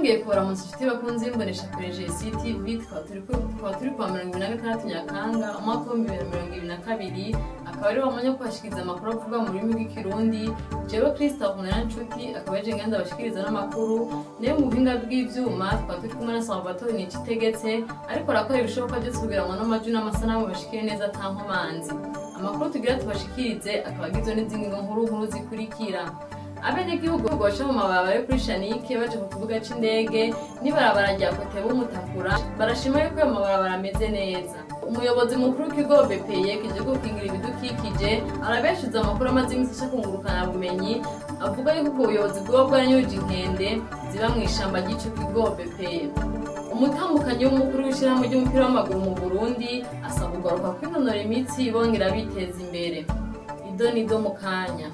twongeye kubaramutsa inshuti bakunze y'imbonesha kure GCTV tukaba turi ku- tukaba turi kuwa mirongo ibiri na gatandatu nyakanga umwaka w'ibihumbi bibiri na mirongo ibiri na kabiri akaba ari wamanya kubashikiriza amakuru avuga mu rurimi rw'ikirundi jewe christophe nshuti akaba yaje ngenda abashikiriza n'amakuru nayo mu buhinga bw'ivyuma tukaba turi kumwe na salvatore nikitegetse ariko arakora ibishoboka byose kugira ngo n'amajwi n'amasanamu bashikire neza ata nkomanzi amakuru tugira tubashikirize akaba agizwe n'izindi nkuru nkuru zikurikira abenegihugu baca mu mabarabara yo kuri shanike baje ku kibuga c'indege n'ibarabara rya kote b'umutakura barashima yuko ayo mabarabara ameze neza umuyobozi mukuru w'ikigo bpye kije gukingira ibidukikije arabeshuza amakuru amaze iminsi aca kungurukana bumenyi avuga yuko ubwo buyobozi bwoba bwaranyuje inkende ziba mu ishamba ry'ico kigo bpye umutambukanyi w'umukuru w'ishyirahamwe ry'umupira w'amaguru mu burundi asaba kugaruka kwinonora imitsi bongera biteza imbere ido nido mu kanya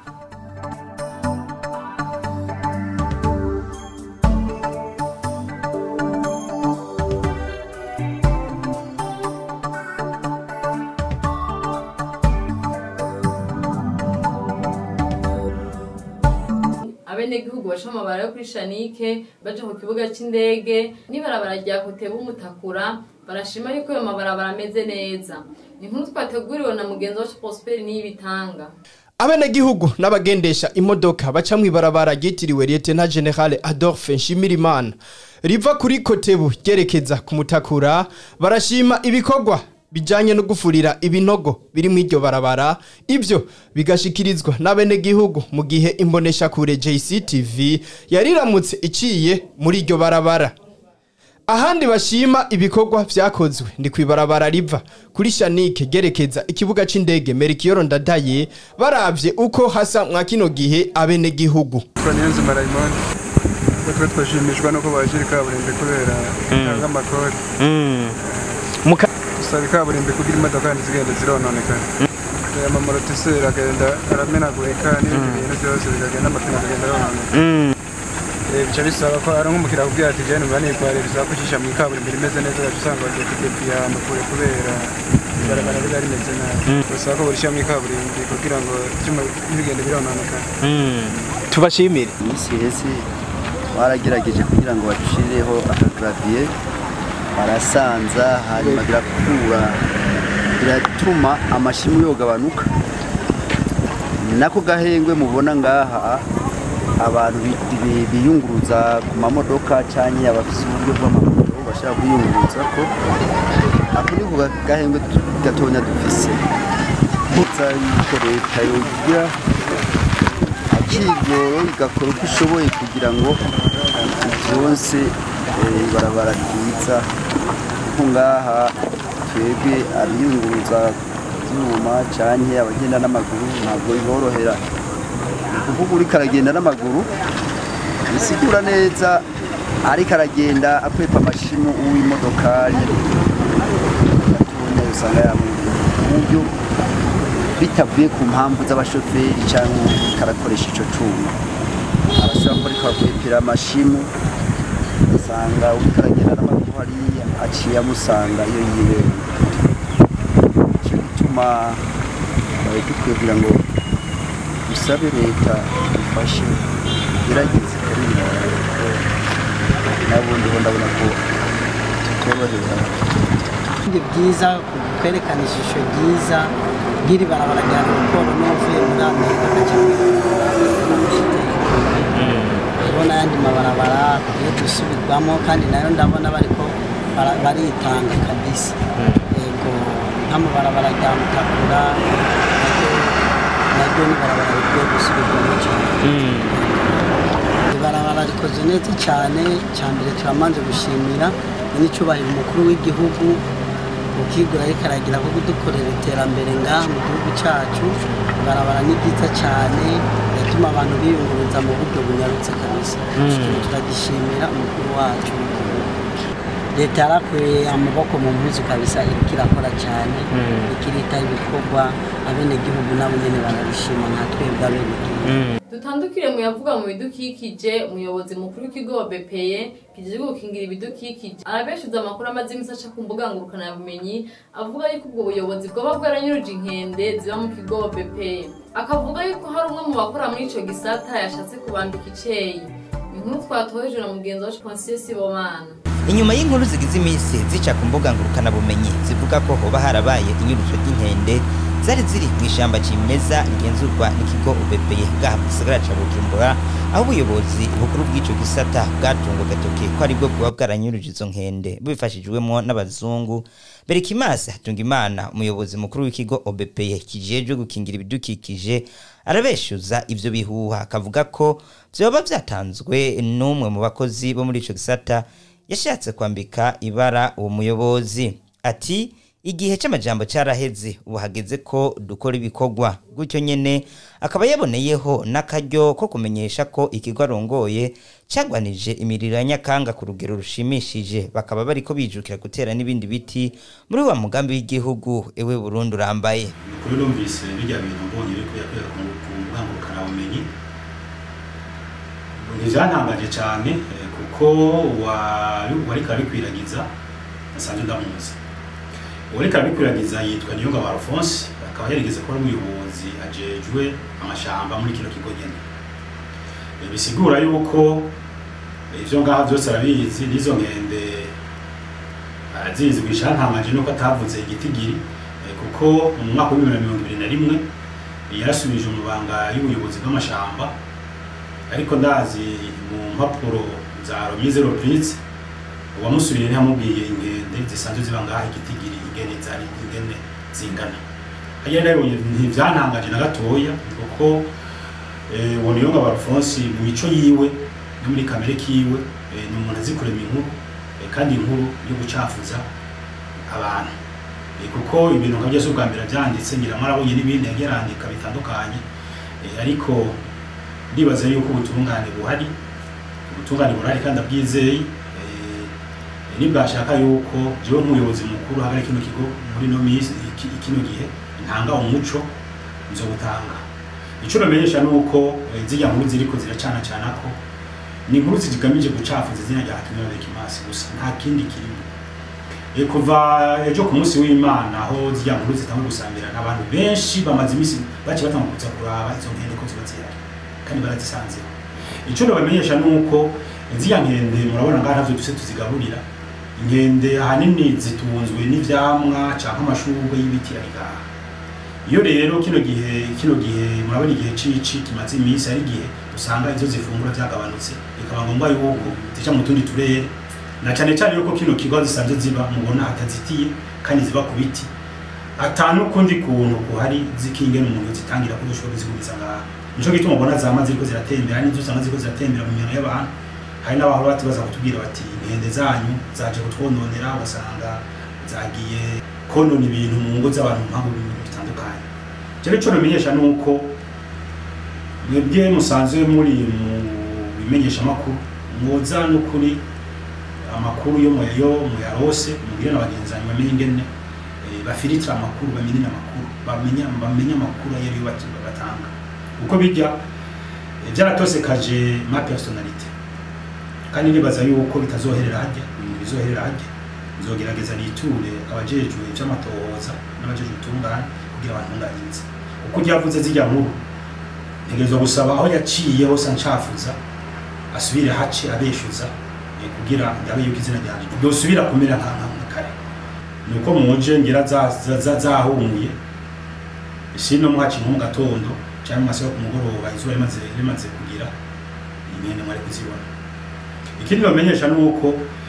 abenegihugu baca amabara yo kuri shanike baja ku kibuga c'indege n'ibarabara rya kote b'umutakura barashima yuko ayo mabarabara ameze neza ni inkuru twateguriwe na mugenzi wacu prosperi niyibitanga abenegihugu n'abagendesha imodoka baca mw'ibarabara ryitiriwe lieutenant general adolphe nshimirimana riva kuri kotebu ryerekeza ku mutakura barashima ibikorwa bijanye no gufurira ibinogo biri mw'iryo barabara ivyo bigashikirizwa n'abenegihugu mu gihe imboneshakure jctv yariramutse iciye muri iryo barabara ahandi bashima ibikorwa vyakozwe ndi kwibarabara riva kuri shanike gerekeza ikibuga c'indege merikiyoro ndadaye baravye uko hasa mwa kino gihe abenegihugu Kwa Niyonzima Raymond twe twashimishwa nuko baje kaburimbi kubera itanga amakori dusaba ikaburimbi kugira imodoka kandi zigenda zirononekana aya mamorotiseri agenda aramenagurika n'ibindi bintu byose bikagenda amapine akagenda arononeka Eh, bica bisaba ko ari nk'umukiriya akubwira ati jene mba nitware bisaba ko ucisha mu ikaburimbi rimeze neza ugaca usanga bagiye kudepiye ahantu kure kubera ibarabara riba rimeze nabi bisaba ko barishyira mu ikaburimbi kugira ngo ibyuma ntibigende birononekana tubashimire iminsi iheze baragerageje kugira ngo bacirireho akagaraviye barasanza hanyuma birakura biratuma amashimu yogabanuka ni nako gahengwe mubona ngaha abantu bi- bi- biyunguruza ku mamodoka cyangwa abafite uburyo bw'amamoto bashaka kwiyunguruza ko ako niko ga- gahengwe tu- gatonya dufise Nza yuko leta yogira akigoro igakora uko ishoboye kugira ngo byonse eh, ibarabara ryiza kuko ngaha twebwe abiyunguruza ibyuma canke abagenda n'amaguru ntabwo biborohera ni ukuvuga uriko aragenda n'amaguru bisigura neza ariko aragenda akwepa amashimu uw'imodokari gatonya usanga yamwiriye ku buryo bitavuye ku mpamvu z'abashoferi cyangwa karakoresha icyo cuma arashobora ko ariko akwepera amashimu ugasanga uriko aragenda n'amaguru hariya aciye amusanga iyo yibereye icyo gituma twari dukwiye kugira ngo dusabe leta ifashe igerageze ikabirira nabundi ho ndabona ko tutorohera ni byiza kwerekana ishusho ryiza ry'iri barabara rya raporo n'uvuye muri amerika akajya ndabona ayandi mabarabara yo gusubirwamo kandi nayo ndabona bariko bara- baritanga kabisa yego nk'amabarabara rya mutakura naryo- naryo ni barabara rikwiye gusubirwamo cyane ibarabara rikoze neza cyane cya mbere turamanze gushimira n'icyubahiro umukuru w'igihugu ukigura ariko aragira ko kudukorera iterambere ngaha mu gihugu cyacu ibarabara ni ryiza cyane rituma abantu biyunguruza mu buryo bunyarutse kabisa Ikintu turagishimira umukuru wacu leta yarakuye amaboko mu mpuzu kabisa iriko irakora cyane ikirita ibikorwa abenegihugu nabo nyene barabishima nka twebwe abenegihugu dutandukire mu yavuga mu bidukikije umuyobozi mukuru w'ikigo bpye kijejwe gukingira ibidukikije arabeshuza amakuru amaze iminsi aca ku mbuga ngurukanabumenyi avuga yuko ubwo buyobozi bwoba bwaranyuruje inkende ziba mu kigo bpye akavuga yuko hari umwe mu bakora muri ico gisata yashatse kubambika iceyi inkuru twatoheje na mugenzi wacu Ponsiyo Sibomana inyuma y'inkuru zigize iminsi zica ku mbuga ngurukanabumenyi zivuga ko hoba harabaye inyurusho ry'inkende zari ziri mu ishyamba kimeza rigenzurwa n'ikigo ubepeye bwaha mu gisagara ca bujumbura aho ubuyobozi bukuru bw'ico gisata bwatunga agatoke ko aribwo bwoba bwaranyuruje izo nkende bubifashijwemwo n'abazungu berikimasi hatungimana umuyobozi mukuru w'ikigo obepeye kijejwe gukingira ibidukikije arabeshuza ivyo bihuha akavuga ko vyoba vyatanzwe n'umwe mu bakozi bo muri ico gisata yashatse kwambika ibara uwo muyobozi ati igihe c'amajambo caraheze ubu hageze ko dukora ibikorwa gutyo nyene akaba yaboneyeho n'akaryo ko kumenyesha ko ikigo arongoye cagwanije imiriro ya nyakanga ku rugero rushimishije bakaba bariko bijukira gutera n'ibindi biti muri wa mugambi w'igihugu ewe Burundi urambaye kuri numvise bijya bintu mbonye biri kuyakorera ku ku mbuga ngurukanabumenyi ntibyantangaje cyane eh, kuko uwari uwariko abikwiragiza asanzwe ndamuzi uwariko abikwiragiza yitwa Niyongabo Alphonse akaba yarigeze kuba ari umuyobozi ajejwe amashamba muri kino kigo nyene Eh, bisigura yuko eh, ivyo ngaha vyose arabizi n'izo nkende arazizi wishantangaje nuko atavuze igitigiri eh, kuko mu mwaka w'ibihumbi bibiri na mirongo ibiri na rimwe eh, yarasubije mu banga y'ubuyobozi bw'amashamba ariko ndazi mu mpapuro za romize reprise uwamusubiriye ntiyamubwiye inkende zisanzwe ziba ngaha igitigiri ingene zari ingene zingana hariya nabonye ntivyantangaje na gatoya kuko eh, uwo niyongabo alphonse mu mico yiwe no muri kamere kiwe eh, ni umuntu azi kurema inkuru eh, kandi inkuru yo gucafuza abantu Eh, kuko ibintu nka byose ubwa mbere byanditse ngira mwarabonye n'ibindi yagiye arandika bitandukanye Eh, ariko ndibaza yuko ubutungane buhari ubutungane burahari kandi abwizeye Eh, nibwashaka yuko jewe nk'umuyobozi mukuru hagari kino kigo muri no minsi iki- kino gihe ntanga umuco nzo gutanga ico namenyesha nuko eh, zirya nkuru ziriko ziracana cana ko ni inkuru zigamije gucafuza izina rya Hatumira Bekimasi gusa nta kindi kirimo E, kuva ejo ku munsi w'imana aho zirya nkuru zitanga gusambirana abantu benshi bamaze iminsi baciye batanga kuza kuraba izo nkende ko ziba zihari kandi barazisanzeho icyo nabamenyesha ni uko ziriya nkende murabona ngaha navyo duse tuzigaburira inkende ahanini zitunzwe n'ivyamwa canke amashurwe y'ibiti ari ngaha iyo rero kino gihe kino gihe murabona igihe cici kimaze iminsi ari igihe usanga ivyo zifungura vyagabanutse bikaba ngombwa yuko zica mu tundi turere na cyane cyane yuko kino kigo zisanzwe ziba mubona hatazitiye kandi ziba ku biti ata n'ukundi kuntu kuhari zikingena umuntu zitangira ko dushobora kuzigumiza ngaha nico gituma ubona zama ziriko ziratembera n'inzu usanga ziriko ziratembera mu mihano y'abantu hari n'abahora bati baza kutubwira bati inkende zanyu zaje kutwononera ugasanga zagiye konona ibintu mu ngo z'abantu mu mpamvu ibintu bitandukanye rero ico namenyesha ni uko mwebwe musanzwe muri mu bimenyeshamakuru mwoza n'ukuri amakuru yo mu yo muyarose mubwire na bagenzi banyu bamenye ingene eh, bafiritira amakuru bamenye amakuru bamenya bamenye amakuru ayo ariyo bat- batanga uko bijya eh, byaratosekaje ma personality kandi nibaza yuko bitazoherera hajya ibintu bizoherera hajya nzogerageza niture abajejwe ivy'amatohoza n'abajejwe utungane kugira bantunganyirize uko ryavuze zijya nkuru ntegerezwa gusaba aho yaciye hose ancafuza asubire hace abeshuza eh, kugira ndabe yuko izina ryanje ryosubira kumera nka nka nka kare nuko muje ngira za- za- za- zahumuye sino mwaci nko mu gatondo cyangwa mu masaha yo ku mugoroba izuba rimaze rimaze kugira inkende mwari kuzibona ikindi bamenyesha ni uko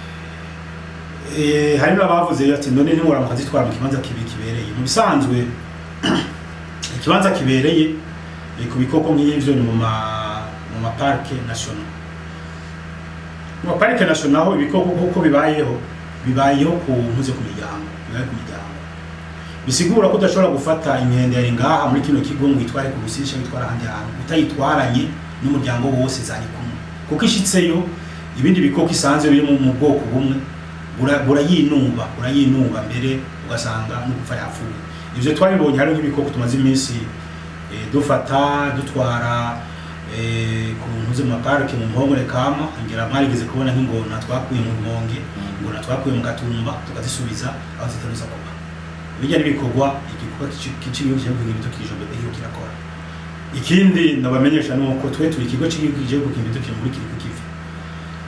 eh, hari n'abavuze ati none ntimura mukazitwara mu kibanza kibi kibereye mu bisanzwe ikibanza kibereye eh, ku bikoko nk'ivyo ni mu ma mu maparke national mu maparike national aho ibikoko kuko bibayeho bibayeho ku ntuze ku miryango bibaye ku miryango bisigura ko udashobora gufata inkende yari ngaha muri kino kigo ngo itware ku rusisha witwara ahandi hantu utayitwaranye n'umuryango wose zari kumwe kuko ishitseyo ibindi bikoko isanzwe biri mu mu bwoko bumwe bura- burayinumba burayinumba mbere ugasanga no gupfa yapfuye ivyo twabibonye hari nk'ibikoko tumaze iminsi eh, dufata dutwara eh, ku ntuze mu maparike mu mpongore kama ngira mwarigeze kubona nk'ingona twakuye mu rumonge ingona twakuye mu gatumba tukazisubiza aho ziteruza kuba bijya n'ibikorwa igikorwa cy'igihugu cy'igihugu ibidukikije mbere iyo kirakora ikindi nabamenyesha ni uko twe turi ikigo cy'igihugu cy'igihugu ibidukikije muri kiri ku kivi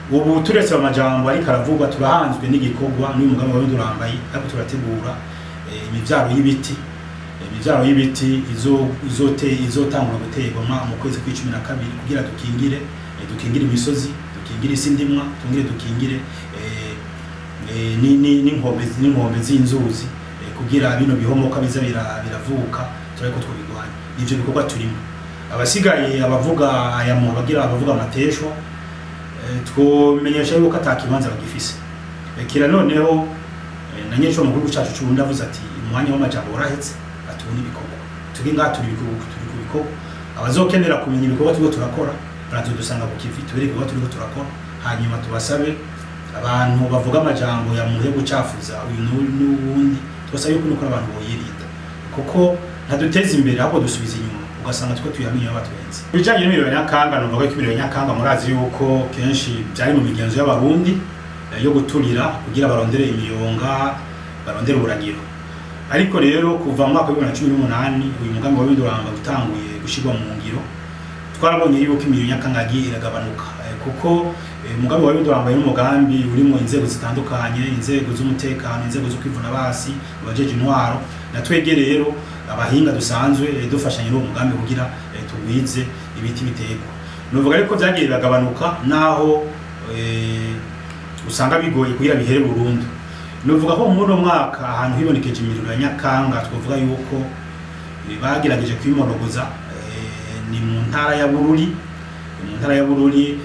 ubu turetse amajambo ariko aravugwa turahanzwe n'igikorwa n'uyu mugambi wa durambaye ariko turategura eh, imivyaro y'ibiti imivyaro y'ibiti izo- izote- izotangura guterwa ma- mu kwezi kw'icumi na kabiri kugira dukingire eh, dukingire imisozi dukingire isi ndimwa tungire dukingire eh, eh, ni- ni- n'inkombe n'inkombe z'inzuzi eh, kugira bino bihomoka biza bira- biravuka turariko twabigwanya nivyo bikorwa turimo abasigaye abavuga aya mu abagira abavuga amateshwa eh, twomenyesha yuko ata kibanza bagifise Eh, kira noneho eh, na nyesho mu gihugu cacu c'uburundi avuze ati umwanya w'amajambo warahetse atubona ibikorwa turi ngaha turi ibikorwa turi ku bikorwa abazokenera kumenya ibikorwa turiko turakora barazodusanga ku kivi tubere ibikorwa turiko turakora hanyuma tubasabe abantu bavuga amajambo ya muntu yo gucafuza uyu n'u- n'uwundi tubasaba yuko nuko abantu boyirinda kuko ntaduteza imbere ahubwo dusubiza inyuma ugasanga two tuyamenye aho baturenze ibijanye n'ibiro nyakanga numva ko ibiro nyakanga murazi yuko kenshi byari mu migenzo y'abarundi eh, yo guturira kugira barondere imiyonga barondere uburagiro ariko rero kuva mu mwaka wa bibiri na cumi n'umunani uyu mugambi wa binduranga utanguye gushyirwa mu ngiro twarabonye yuko imirimo nyakanga yagiye iragabanuka eh, kuko eh, umugambi wa binduranga ni umugambi urimo inzego zitandukanye inzego z'umutekano inzego zo kwivuna basi abajeje intwaro na twebwe rero abahinga dusanzwe eh, dufashanya n'uwo mugambi kugira eh, tugwize ibiti biterwa nuvuga ariko byagiye biragabanuka naho eh, usanga bigoye kugira bihere burundu nuvuga ko muri uno mwaka ahantu hibonekeje imiriro ya nyakanga twavuga yuko eh, bagerageje kwimonogoza eh, ni mu ntara ya bururi ni mu ntara ya bururi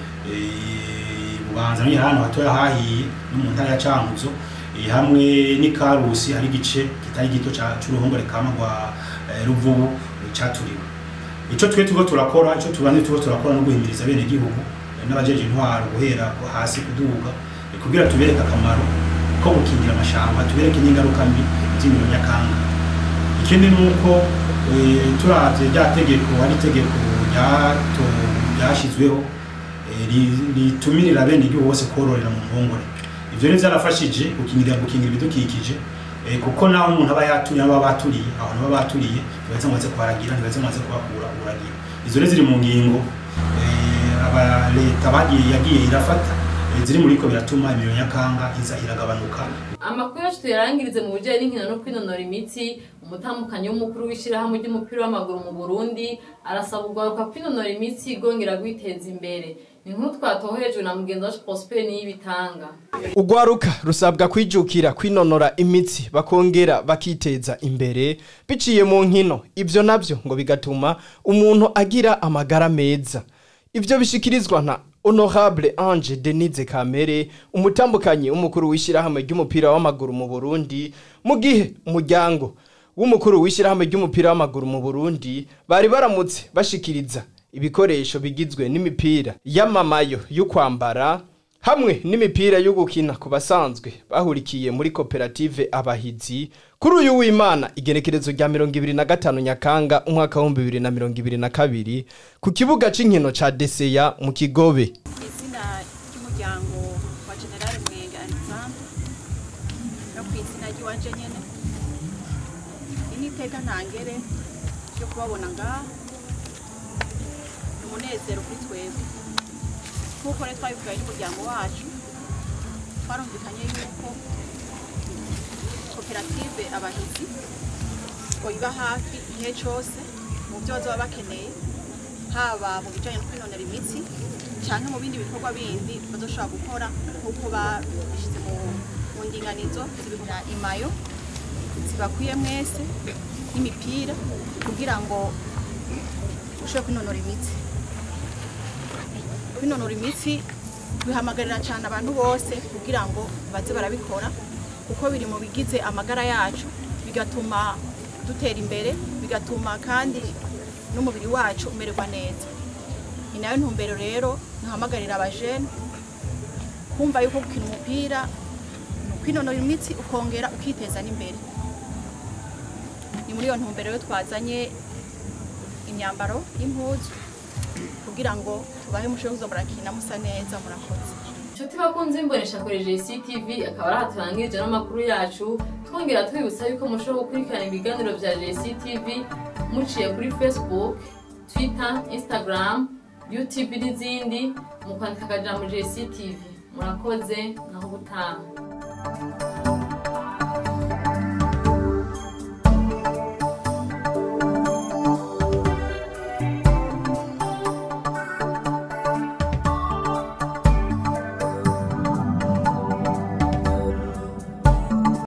eh, bubanza ni ahantu hatoya hahiye no mu ntara ya cankuzo eh, hamwe n'ikarusi hari igice kitari gito ca- c'uruhongore kama rwa eh, ruvubu eh, caturiwe ico twe turiko turakora ico tubandi turiko turakora no guhimiriza bene gihugu n'abajeje intwaro guhera ku hasi kuduga eh, kugira tubereke akamaro ko gukingira amashamba tubereke n'ingaruka mbi z'imiriro nyakanga ikindi ni uko eh, turavye rya tegeko ari itegeko ryato- ryashizweho eh, ri- ritumirira bene igihugu bose kororera mu mpongore ivyo rero vyarafashije gukingira gukingira ibidukikije eh, kuko naho umuntu aba yaturiye aba baturiye abantu baba baturiye ntibaheze ngo baze kuharagira ntibaheze ngo baze kuhakura uragira izo rero ziri mu ngingo eh, aba leta bagiye yagiye irafata eh, ziri muri ko biratuma imiriro nyakanga iza iragabanuka amakuru yacu tuyarangirize mu bijyanye n'inkino no kwinonora imitsi umutambukanyi w'umukuru w'ishyirahamwe ry'umupira w'amaguru mu burundi arasaba ugaruka kwinonora imitsi igongera kwiteza imbere ni nkuru twatohejwe na mugenzi wacu prosper niyibitanga Ugwaruka rusabwa kwijukira kwinonora imitsi bakongera bakiteza imbere biciye mu nkino ivyo navyo ngo bigatuma umuntu agira amagara meza ivyo bishikirizwa na Honorable Ange Denise Kamere umutambukanyi w'umukuru w'ishyirahamwe ry'umupira w'amaguru mu Burundi mu gihe umuryango w'umukuru w'ishyirahamwe ry'umupira w'amaguru mu Burundi bari baramutse bashikiriza ibikoresho bigizwe n'imipira y'amamayo yo kwambara hamwe n'imipira yo gukina ku basanzwe bahurikiye muri koperative abahizi kuri uyu w'imana igenekerezo rya mirongo ibiri na gatanu nyakanga umwaka w'ibihumbi bibiri na mirongo ibiri na kabiri ku kibuga c'inkino ca deseya mu kigobe izina ry'umuryango wa generale mwenge alexandre no ku izina ry'iwanje nyene iri ni iteka ntangere ryo kubabona ngaha ni umunezero kuri twebwe nk'uko rero twabibwaye n'umuryango wacu twarumvikanye yuko koperative abahizi iba hafi igihe cyose mu byo bazaba bakeneye haba mu bijyanye no kwinonera imitsi cyangwa mu bindi bikorwa bindi bazoshobora gukora nk'uko babishyize mu mu ndinganizo zibigura imayo zibakwiye mwese n'imipira kugira ngo ushobore kwinonora imitsi kwinonora imitsi bihamagarira cyane abantu bose kugira ngo baze barabikora kuko biri mu bigize amagara yacu bigatuma dutera imbere bigatuma kandi n'umubiri wacu umererwa neza ni nayo ntumbero rero nahamagarira abajene kumva yuko gukina umupira ni ukwinonora imitsi ukongera ukiteza n'imbere ni muri iyo ntumbero rero twazanye imyambaro y'impuzu kugira ngo tubahe mushobora kuza murakina musa neza murakoze inshuti bakunze imbonesha koreje CTV akaba ari aha turangirije n'amakuru yacu twongera twibutsa yuko mushobora gukurikirana ibiganiro bya JCTV muciye kuri Facebook Twitter Instagram YouTube n'izindi mu kwandika akajambo JCTV murakoze naho gutaha